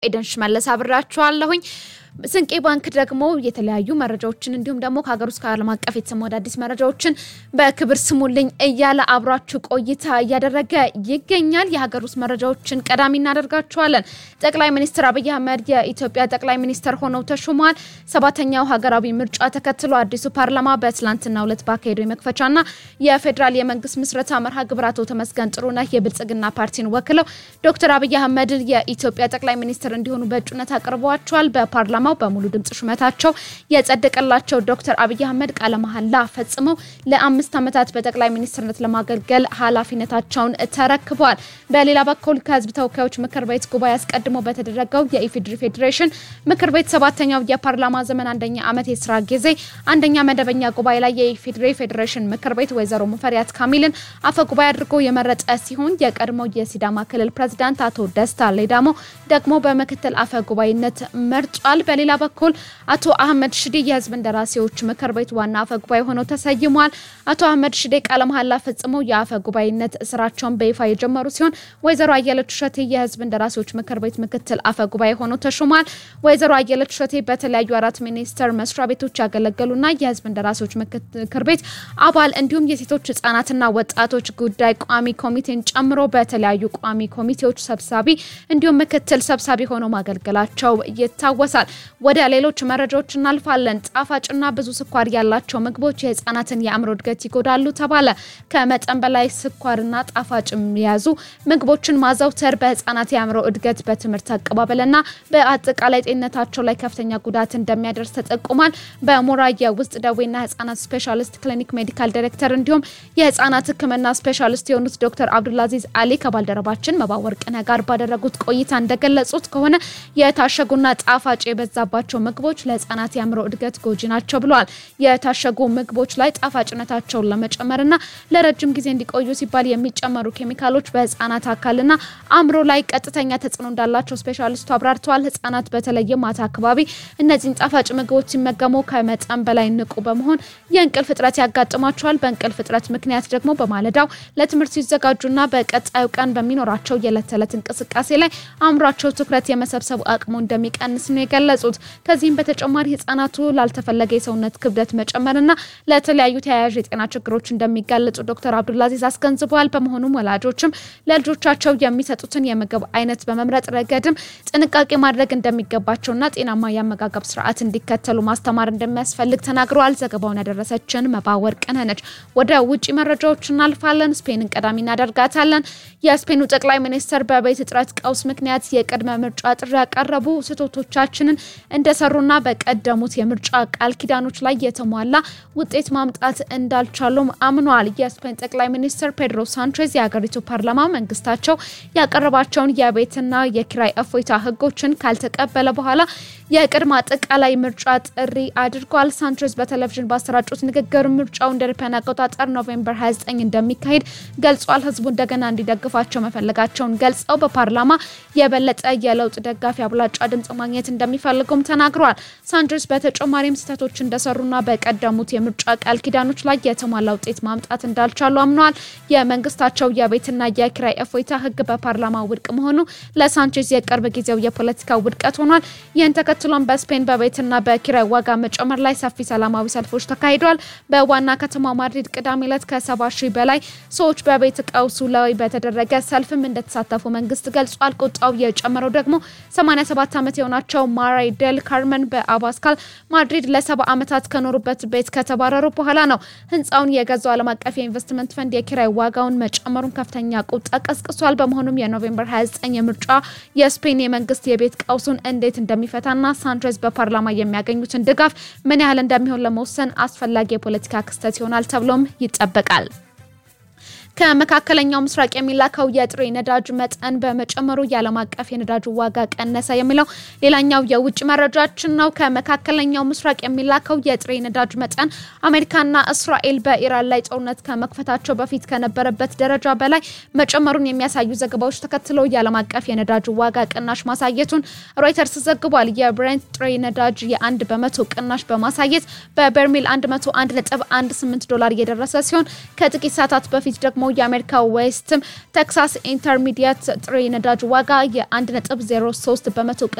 ኤደን ሽመለስ አብራችኋለሁኝ። ስንቄ ባንክ ደግሞ የተለያዩ መረጃዎችን እንዲሁም ደግሞ ከሀገር ውስጥ ከዓለም አቀፍ የተሰሙ አዳዲስ መረጃዎችን በክብር ስሙልኝ እያለ አብራችሁ ቆይታ እያደረገ ይገኛል። የሀገር ውስጥ መረጃዎችን ቀዳሚ እናደርጋችኋለን። ጠቅላይ ሚኒስትር አብይ አህመድ የኢትዮጵያ ጠቅላይ ሚኒስትር ሆነው ተሹመዋል። ሰባተኛው ሀገራዊ ምርጫ ተከትሎ አዲሱ ፓርላማ በትላንትናው ዕለት ባካሄደው የመክፈቻና የፌዴራል የመንግስት ምስረታ መርሃ ግብር አቶ ተመስገን ጥሩነህ የብልጽግና ፓርቲን ወክለው ዶክተር አብይ አህመድን የኢትዮጵያ ጠቅላይ ሚኒስትር እንዲሆኑ በእጩነት አቅርበዋቸዋል። በፓርላማው በሙሉ ድምጽ ሹመታቸው የጸደቀላቸው ዶክተር አብይ አህመድ ቃለ መሐላ ፈጽመው ለአምስት ዓመታት በጠቅላይ ሚኒስትርነት ለማገልገል ኃላፊነታቸውን ተረክበዋል። በሌላ በኩል ከህዝብ ተወካዮች ምክር ቤት ጉባኤ አስቀድሞ በተደረገው የኢፌዴሪ ፌዴሬሽን ምክር ቤት ሰባተኛው የፓርላማ ዘመን አንደኛ ዓመት የስራ ጊዜ አንደኛ መደበኛ ጉባኤ ላይ የኢፌዴሪ ፌዴሬሽን ምክር ቤት ወይዘሮ ሙፈሪያት ካሚልን አፈ ጉባኤ አድርጎ የመረጠ ሲሆን የቀድሞ የሲዳማ ክልል ፕሬዚዳንት አቶ ደስታ ሌዳሞ ደግሞ በምክትል አፈ ጉባኤነት መርጧል። በሌላ በኩል አቶ አህመድ ሽዴ የህዝብ እንደራሴዎች ምክር ቤት ዋና አፈ ጉባኤ ሆነው ተሰይሟል። አቶ አህመድ ሽዴ ቃለ መሐላ ፈጽመው የአፈ ጉባኤነት ስራቸውን በይፋ የጀመሩ ሲሆን ወይዘሮ አየለች እሸቴ የህዝብ እንደራሴዎች ምክር ቤት ምክትል አፈ ጉባኤ ሆነው ተሹሟል። ወይዘሮ አየለች እሸቴ በተለያዩ አራት ሚኒስቴር መስሪያ ቤቶች ያገለገሉና የህዝብ እንደራሴዎች ምክር ቤት አባል እንዲሁም የሴቶች ህጻናትና ወጣቶች ጉዳይ ቋሚ ኮሚቴን ጨምሮ በተለያዩ ቋሚ ኮሚቴዎች ሰብሳቢ እንዲሁም ምክትል ሰብሳቢ ሆነው ማገልገላቸው ይታወሳል። ወደ ሌሎች መረጃዎች እናልፋለን። ጣፋጭና ብዙ ስኳር ያላቸው ምግቦች የህፃናትን የአእምሮ እድገት ይጎዳሉ ተባለ። ከመጠን በላይ ስኳርና ጣፋጭ የያዙ ምግቦችን ማዘውተር በህፃናት የአእምሮ እድገት፣ በትምህርት አቀባበልና በአጠቃላይ ጤንነታቸው ላይ ከፍተኛ ጉዳት እንደሚያደርስ ተጠቁሟል። በሞራ የውስጥ ደዌና ህጻናት ስፔሻሊስት ክሊኒክ ሜዲካል ዳይሬክተር እንዲሁም የህጻናት ህክምና ስፔሻሊስት የሆኑት ዶክተር አብዱልአዚዝ አሊ ከባልደረባችን መባወርቅነህ ጋር ባደረጉት ቆይታ እንደገለጹት ከሆነ የታሸጉና ጣፋጭ የበዛባቸው ምግቦች ለህጻናት የአእምሮ እድገት ጎጂ ናቸው ብለዋል። የታሸጉ ምግቦች ላይ ጣፋጭነታቸውን ለመጨመርና ለረጅም ጊዜ እንዲቆዩ ሲባል የሚጨመሩ ኬሚካሎች በህጻናት አካልና አእምሮ ላይ ቀጥተኛ ተጽዕኖ እንዳላቸው ስፔሻሊስቱ አብራርተዋል። ህጻናት በተለየ ማታ አካባቢ እነዚህን ጣፋጭ ምግቦች ሲመገሙ ከመጠን በላይ ንቁ በመሆን የእንቅልፍ እጥረት ያጋጥማቸዋል። በእንቅልፍ እጥረት ምክንያት ደግሞ በማለዳው ለትምህርት ሲዘጋጁና በቀጣዩ ቀን በሚኖራቸው የዕለት ተዕለት እንቅስቃሴ ላይ አእምሯቸው ትኩረት የመሰብሰቡ አቅሙ እንደሚቀንስ ነው የገለጹት። ከዚህም በተጨማሪ ህጻናቱ ላልተፈለገ የሰውነት ክብደት መጨመርና ለተለያዩ ተያያዥ የጤና ችግሮች እንደሚጋለጹ ዶክተር አብዱልአዚዝ አስገንዝበዋል። በመሆኑም ወላጆችም ለልጆቻቸው የሚሰጡትን የምግብ አይነት በመምረጥ ረገድም ጥንቃቄ ማድረግ እንደሚገባቸውና ጤናማ የአመጋገብ ስርዓት እንዲከተሉ ማስተማር እንደሚያስፈልግ ተናግረዋል። ዘገባውን ያደረሰችን መባወርቅነህ ነች። ወደ ውጭ መረጃዎች እናልፋለን። ስፔንን ቀዳሚ እናደርጋታለን። የስፔኑ ጠቅላይ ሚኒስትር በቤት እጥረት ቀውስ ምክንያት የቅድመ ምርጫ ጥሪ ያቀረቡ ስህተቶቻችንን እንደሰሩና በቀደሙት የምርጫ ቃል ኪዳኖች ላይ የተሟላ ውጤት ማምጣት እንዳልቻሉም አምኗል። የስፔን ጠቅላይ ሚኒስትር ፔድሮ ሳንቼዝ የሀገሪቱ ፓርላማ መንግስታቸው ያቀረባቸውን የቤትና የኪራይ እፎይታ ህጎችን ካልተቀበለ በኋላ የቅድመ አጠቃላይ ምርጫ ጥሪ አድርጓል። ሳንቼዝ በቴሌቪዥን ባሰራጩት ንግግር ምርጫው እንደ አውሮፓውያን አቆጣጠር ኖቬምበር 29 እንደሚካሄድ ገልጿል። ህዝቡ እንደገና እንዲደግፋቸው መፈለጋቸውን ገልጸው በፓርላማ የበለጠ የለውጥ ደጋፊ አብላጫ ድምጽ ማግኘት እንደሚፈልጉም ተናግረዋል። ሳንቼዝ በተጨማሪም ስህተቶች እንደሰሩና በቀደሙት የምርጫ ቃል ኪዳኖች ላይ የተሟላ ውጤት ማምጣት እንዳልቻሉ አምነዋል። የመንግስታቸው የቤትና የኪራይ እፎይታ ህግ በፓርላማ ውድቅ መሆኑ ለሳንቼዝ የቅርብ ጊዜው የፖለቲካ ውድቀት ሆኗል። ይህን ተከትሎም በስፔን በቤትና በኪራይ ዋጋ መጨመር ላይ ሰፊ ሰላማዊ ሰልፎች ተካሂደዋል። በዋና ከተማ ማድሪድ ቅዳሜ ዕለት ከሰባ ሺህ በላይ ሰዎች በቤት ቀውሱ ላይ በተደረገ ሰልፍም እንደተሳተፉ መንግስት ገልጿል። ቁጣው የጨመረው ደግሞ 87 ዓመት የሆናቸው ማራይ ዴል ካርመን በአባስካል ማድሪድ ለሰባ ዓመታት ከኖሩበት ቤት ከተባረሩ በኋላ ነው። ህንፃውን የገዛው ዓለም አቀፍ የኢንቨስትመንት ፈንድ የኪራይ ዋጋውን መጨመሩን ከፍተኛ ቁጣ ቀስቅሷል። በመሆኑም የኖቬምበር 29 የምርጫ የስፔን የመንግስት የቤት ቀውሱን እንዴት እንደሚፈታና ሳንቼዝ በፓርላማ የሚያገኙትን ድጋፍ ምን ያህል እንደሚሆን ለመወሰን አስፈላጊ የፖለቲካ ክስተት ይሆናል ተብሎም ይጠበቃል። ከመካከለኛው ምስራቅ የሚላከው የጥሬ ነዳጅ መጠን በመጨመሩ የዓለም አቀፍ የነዳጅ ዋጋ ቀነሰ የሚለው ሌላኛው የውጭ መረጃችን ነው። ከመካከለኛው ምስራቅ የሚላከው የጥሬ ነዳጅ መጠን አሜሪካና እስራኤል በኢራን ላይ ጦርነት ከመክፈታቸው በፊት ከነበረበት ደረጃ በላይ መጨመሩን የሚያሳዩ ዘገባዎች ተከትለው የዓለም አቀፍ የነዳጅ ዋጋ ቅናሽ ማሳየቱን ሮይተርስ ዘግቧል። የብሬንት ጥሬ ነዳጅ የአንድ በመቶ ቅናሽ በማሳየት በበርሜል 101.18 ዶላር እየደረሰ ሲሆን ከጥቂት ሰዓታት በፊት ደግሞ ደግሞ የአሜሪካ ዌስትም ቴክሳስ ኢንተርሚዲየት ጥሬ ነዳጅ ዋጋ የ1.03 በመቶ